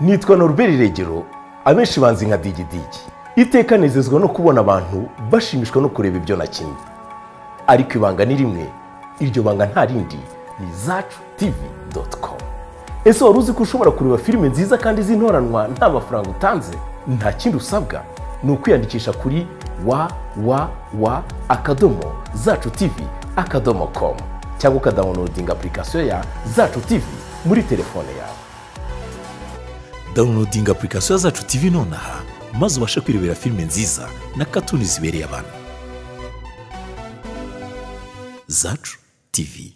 nitwa Norbert regero abenshi banzi nka digidigi iteka nezezwa no kubona abantu bashimishwa no kureba ibyo nakinnye ariko ibanga ni rimwe iryo banga nta rindi ni zacu tivi doti komu ese wari uzi ko ushobora kureba filime nziza kandi z'intoranwa nta mafaranga utanze nta kindi usabwa ni ukwiyandikisha kuri wa wa wa akadomo zacu tivi akadomo komu cyangwa ukadawunodinga apurikasiyo ya zacu tivi muri telefone yawe dawunodinga apurikasiyo zacu tivi nonaha maze ubashe kwirebera filime nziza na katuni zibereye abantu zacu tivi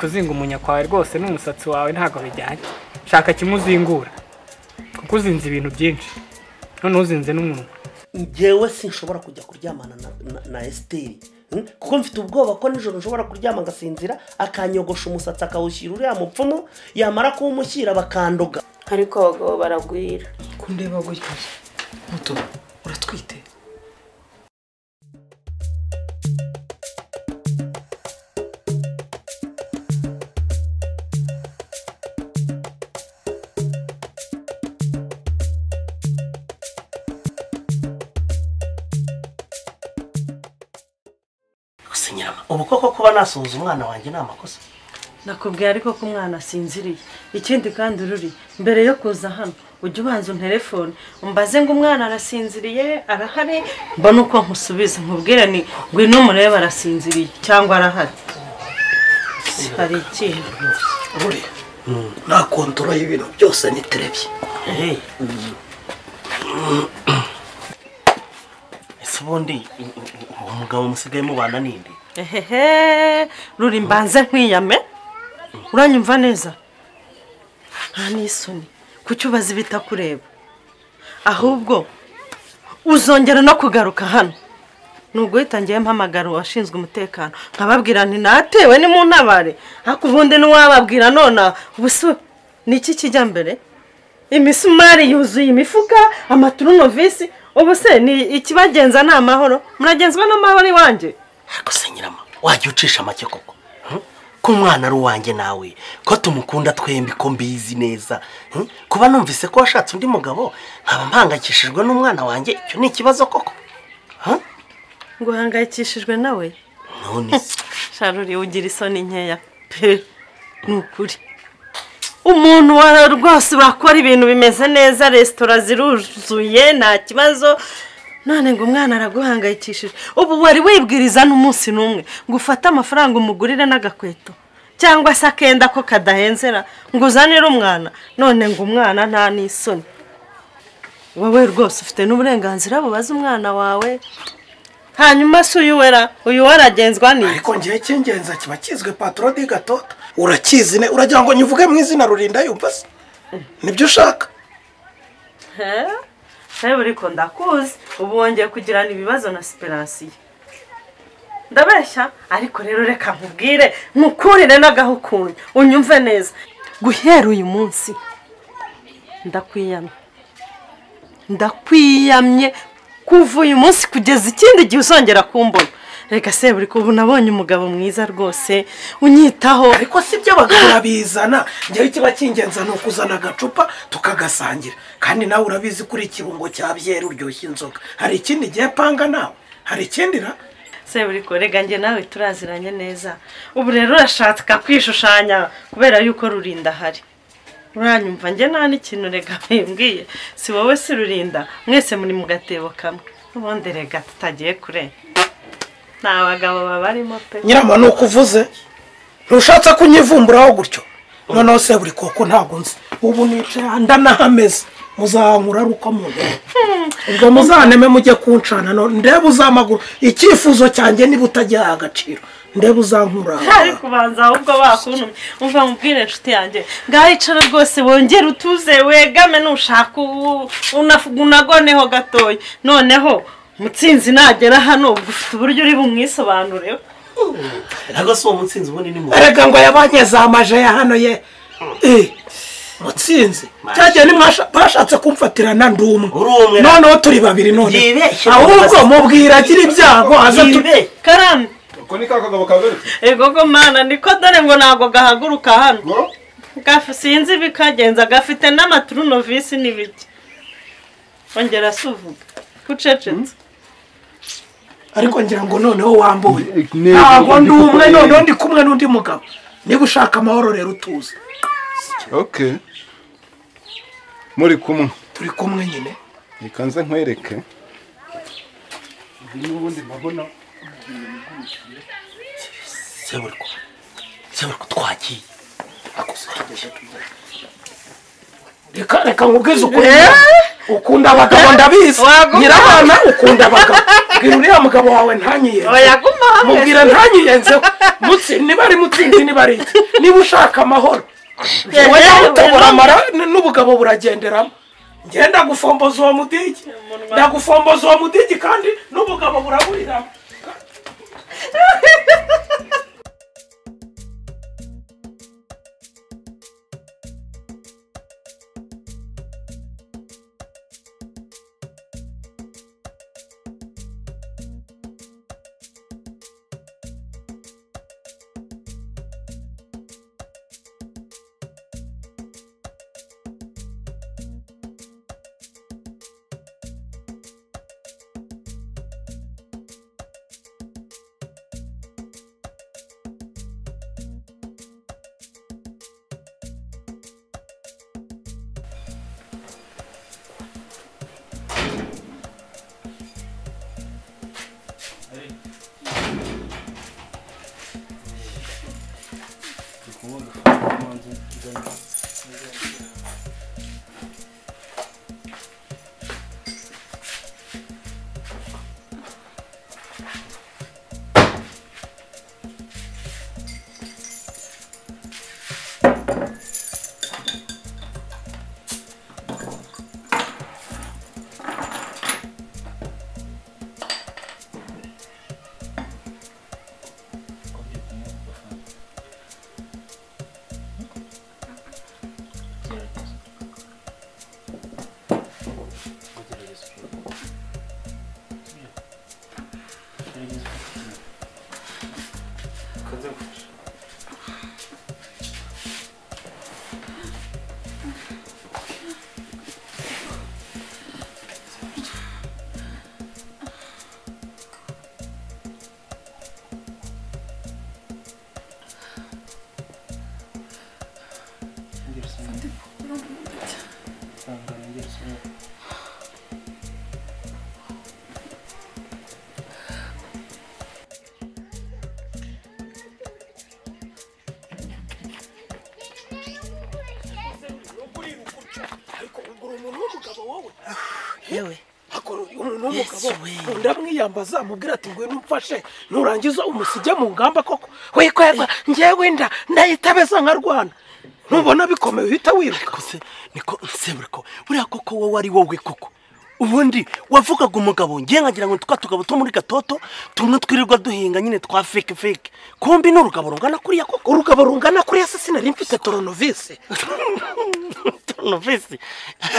kuzinga umunya kwawe rwose n'umusatsi wawe ntabwo bijyanye shaka kimuzingura kuko uzinze ibintu byinshi noneho uzinze n'umunwa ngewe sinshobora kujya kuryamana na- na- na esiteri Hmm? kuko mfite ubwoba ko nijoro nshobora kuryama agasinzira akanyogosha umusatsi akawushyira uriya mupfumu yamara kuwumushyira bakandoga ariko abagabo baragwira kundeba gutya muto uratwite gusa nyirama ubu koko kuba nasuhuza umwana wanjye ni amakosa nakubwiye ariko ko umwana asinziriye ikindi kandi ruri mbere yo kuza hano ujya ubanza unterefone umbaze ngo umwana arasinziriye arahari mbona uko nkusubiza nkubwire ni ngwino umurebe arasinziriye cyangwa arahari hari ikintu buri nta kontoro y'ibintu byose niterebye Hey. ese ubundi u- u- uwo mugabo musigaye mubana ninde ehehe ruri mbanze nkwiyame uranyumva neza nta n'isoni kuki ubaza ibitakureba ahubwo uzongera no kugaruka hano ni uguhita ngewe mpamagara uwashinzwe umutekano nkababwira nti natewe ni mu ntabare ariko ubundi ntiwababwira nonaha ubuso ni iki kijya mbere imisumari yuzuye imifuka amaturunovisi ubu se ni ikibagenza ni amahoro muragenzwa n'amahoro iwanjye ariko se nyirama wajya ucisha make koko Hmm? ko umwana ari uwanjye nawe ko tumukunda twembi ko mbizi neza Hmm? kuba numvise ko washatse undi mugabo nkaba mpangayikishijwe n'umwana wanjye icyo ni ikibazo koko Huh? nguhangayikishijwe nawe none se sharuri ugira isoni nkeya pe ni ukuri umuntu wa rwose wakora ibintu bimeze neza resitora ziruzuye nta kibazo none ngo umwana araguhangayikishije ubu wari wibwiriza n'umunsi n'umwe ngo ufate amafaranga umugurire n'agakweto cyangwa se akenda ko kadahenzera ngo uzanire umwana none ngo umwana nta n'isoni wowe rwose ufite n'uburenganzira bubaza umwana wawe hanyuma se uyu wera uyu we aragenzwa n'iki ariko ngewe cy'ingenzi kiba kizwe patoro di gatota urakizi ne uragira ngo nyivuge mu izina rurinda yumva se nibyo ushaka nawe ariko ndakuzi ubu wongeye kugirana ibibazo na siperansiyo ndabeshya ariko rero reka nkubwire nkukurire n'agahukunyu unyumve neza guhera uyu munsi ndakwiyamye ndakwiyamye kuva uyu munsi kugeza ikindi gihe uzongera kumbona reka seburika ubu nabonye umugabo mwiza rwose unyitaho ariko si byo abagabo urabizana ngewe kiba cy'ingenzi ni ukuzana agacupa tukagasangira kandi nawe urabizi kuri ikirungo cya byeri uryoshya inzoga hari ikindi gihe panga nawe hari ikindi ra seburiko rega njye nawe turaziranye neza ubu rero urashaka kwishushanya kubera yuko rurinda ahari uranyumva njye nta n'ikintu rega mbwiye si wowe si rurinda mwese muri mu gatebo kamwe ubundi rega tutagiye kure ni abagabo babarimo pe nyirama ni uko uvuze ntushatse kunyivumburaho gutyo noneho se buri koko ntabwo nzi ubu nicara ndanahameze muzankura ari uko mubona ubwo muzaneme mujye kuncana no- ndebe uzamaguru icyifuzo cyanjye niba utagiha agaciro ndebe uzankura ari kubanza ahubwo bakuntumye umva mubwire inshuti yanjye ngaho icara rwose wongere utuze wegame nushaka ubu- unafu- unagoneho gatoya noneho mutsinzi nagera hano ubwo ufite uburyo uri bumwisobanureho ntabwo si uwo mutsinzi ubundi ni mugabo erega ngo yabanyeze amaje ya hano ye Eh, mutsinzi cyagiye bashatse kumfatirana ndi umwe Uri umwe. noneho turi babiri none Yibeshye. ahubwo mubwira agira ibyago aza tu- Yibe. karame ko ni ka kagabo kagarutse ego ko mana niko dore ngo ntabwo gahaguruka hano gafu sinzi ibikagenza gafite n'amaturunovisi n'ibiki ongera si uvuga kucecetse ariko ngira ngo noneho wambuwe Ne- ntabwo ndi umwe noneho ndi kumwe n'undi mugabo niba ushaka amahoro rero utuze okay muri kumwe turi kumwe nyine reka nze nkwereke n'ubundi ndabona seburiko seburiko twagiye twagiye reka reka nkubwize ukuri ukunda abagabo ndabizi waguma. nyirabana ukunda abagabo bwira uriya mugabo wawe ntanyiyenze bayaguma hamwe mubwira ntanyiyenzeho mutsi niba ari mutsinzi niba ari iki niba ushaka amahoro Yewe, wowe nawe utabura wewe. amara n- n'ubugabo buragenderamo njye ndagufomboza uwo mudigi ndagufomboza uwo mudigi kandi n'ubugabo buraburiramo yewe akora umuntu w'umugabo Yesu we. nkunda mwiyambaza mubwira ati ngwino umfashe nurangiza umusige mu ngamba koko wikwegwa njyewe nda ndayitabeza nkarwana ntubona bikomeye uhita wiruka ariko se niko seburiko buriya koko wowe ari wowe koko ubundi wavugaga umugabo ngiye nkagira ngo twa tugabo two muri gatoto tumwe twirirwa duhinga nyine twa feke feke kumbi ni urugabo rungana kuriya koko urugabo rungana kuri ese sinari mfite toronovisi toronovisi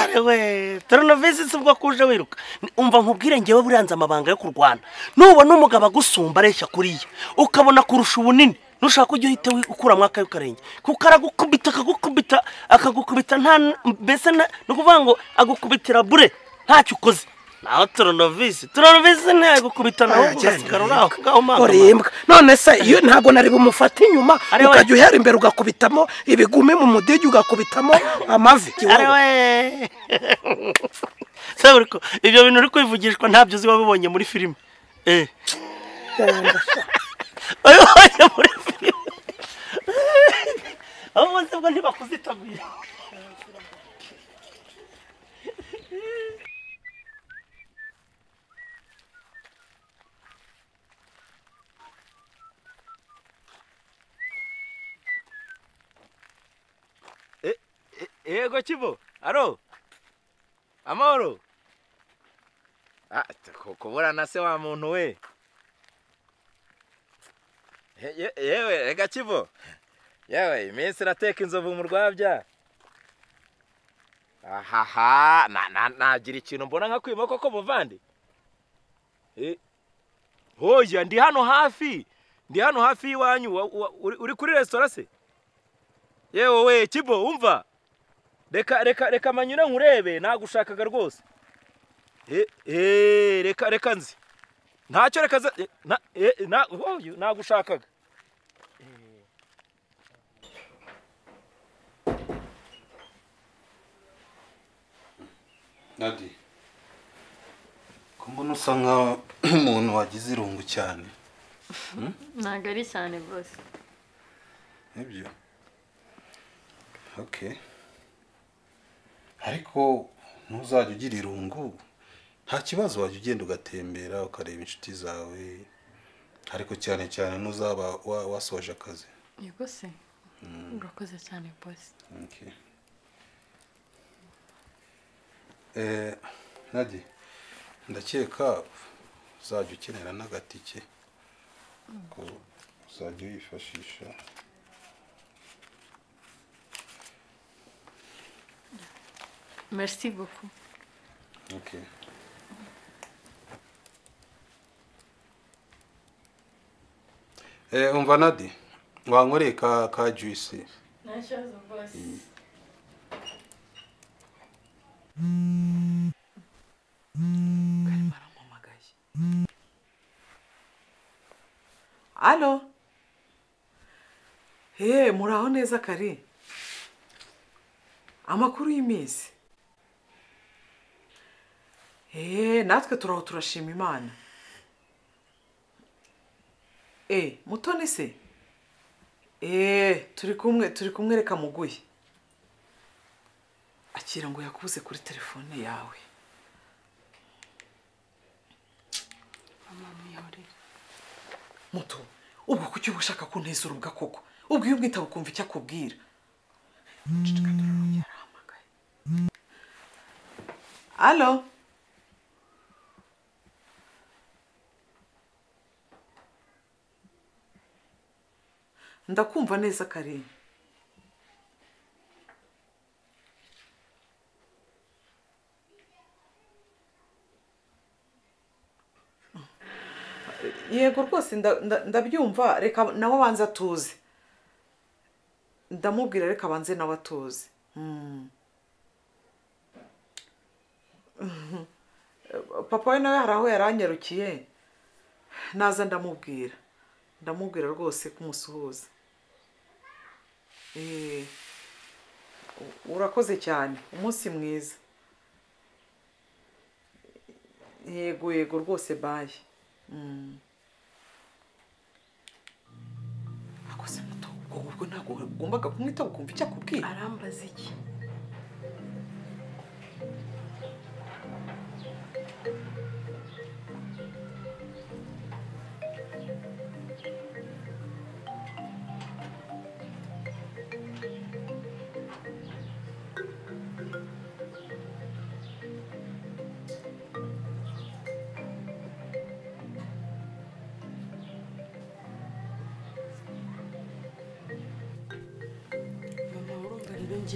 arewe toronovisi si bwo kuje wiruka Ni- umva nkubwire ngewe buriya nzi amabanga yo kurwana nubona umugabo agusumba areshya kuriya ukabona kurusha ubunini nushaka ujya uhita wi- ukuramo akayo karenge kuko aragukubita akagukubita akagukubita nta n- mbese na- ni ukuvuga ngo agukubitira bure ntacyo ukoze naho toronovisi toronovisi ntiyagukubita nawe ugasigara uri aho ngaho mpamvu urembwa none se iyo ntabwo nari bumufata inyuma Ari we. ukajya uhera imbere ugakubitamo ibigumi mu mudigi ugakubitamo amavi ariwe seburiko ibyo bintu uri kwivugishwa ntabyo uzi wabibonye muri filime eh wabibonye muri filime abo bose bwo ntibakuzitaguye yego kibo aro amahoro Ah, t- ko- kubura na se wa muntu we Ye- ye- yewe rega kibo yewe iminsi irateka inzovu mu rwabya ahaha na- na- nagira ikintu mbona nka kwima koko muvandi Eh, hoya ndi hano hafi ndi hano hafi y'iwanyu wa- wa- uri uri kuri resitora se yewe we kibo wumva reka reka reka manyure nkurebe nagushakaga rwose Eh, eh, reka reka nzi ntacyo reka za- eh, na- eh, na- wowe, nagushakaga Nadi ko mbona usa nka- nk'umuntu wagize irungu cyane ntabwo ari cyane rwose nibyo okay ariko ntuzajya ugira irungu nta kibazo wajya ugenda ugatembera ukareba inshuti zawe ariko cyane cyane ntuzaba wa- wasoje akazi yego se urakoze cyane bose Okay. Eh, Nadi, ndakeka uzajya ukenera n'agatike ko uzajya uyifashisha merci beaucoup okay. Eh, umva Nadi wankoreye ka, ka juice nta kibazo rwose alo he muraho neza kare amakuru y'iminsi he natwe turaho turashima imana e mutoni se e turi kumwe turi kumwereka muguye akira ngo yakubuze kuri telefone yawe muto ubwo kuki uba ushaka kunteza urubwa koko ubwo iyo umwitaba ukumva icyo akubwira Ceceka turarongera, arahamagaye. alo ndakumva neza karere yego rwose nda- nda- ndabyumva reka nawe abanza atuze ndamubwira reka abanze nawe atuze Mm. Mhm. papa we nawe hari aho yaranyarukiye naza ndamubwira ndamubwira rwose kumusuhuza Eh, u- urakoze cyane umunsi mwiza yego yego rwose baye Mm. akoze muto ubwo ubwo ntabwo wagombaga kumwita ukumva icyo akubwira arambaza iki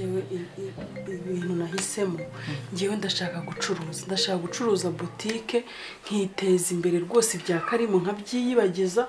ngewe ibintu nahisemo ngewe ndashaka gucuruza ndashaka gucuruza butike nkiteza imbere rwose ibya karimu nkabyiyibagiza